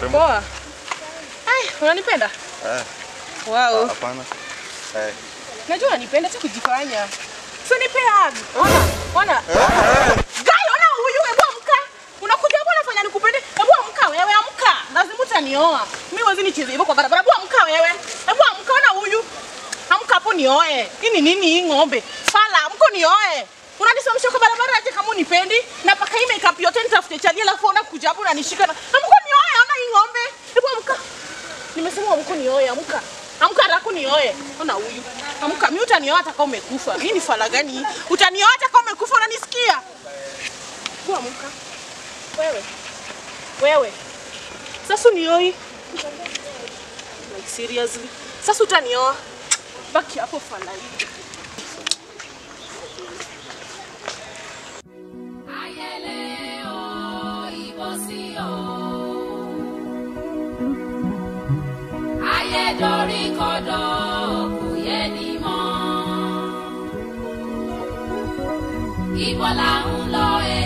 Warembo. Poa. Ai, unanipenda? Eh, Wow. hapana. Eh. Najua unanipenda tu kujifanya. So nipe hug. Ona, ona. Gai, ona huyu, hebu amka. Unakuja hapo unafanya nikupende. Hebu amka wewe, amka. Lazima utanioa. Mimi wezi nicheze hivyo kwa barabara. Hebu amka wewe. Hebu amka, ona huyu. Amka hapo nioe. Hii ni nini hii ng'ombe? Fala, amko nioe. Unanisimamisha kwa barabara aje kama unipendi? Na paka hii makeup yote nitafute chali alafu ona kuja hapo unanishika na. Amko nioe, ona hii ng'ombe. Hebu amka. Nimesema amko nioe, amka. Amka haraka nioe. Ona huyu. Amka, mimi utanioa hata kama umekufa. Hii ni fala gani hii? Utanioa hata kama umekufa unanisikia? Hebu amka. Wewe. Wewe. Sasa unioi. Like seriously. Sasa utanioa. Baki hapo fala hii. Ayẹlẹ o, ìbọ̀sí o. Ayé dorí kodò, kò yé ni mọ́. Ibo là ń lọ e,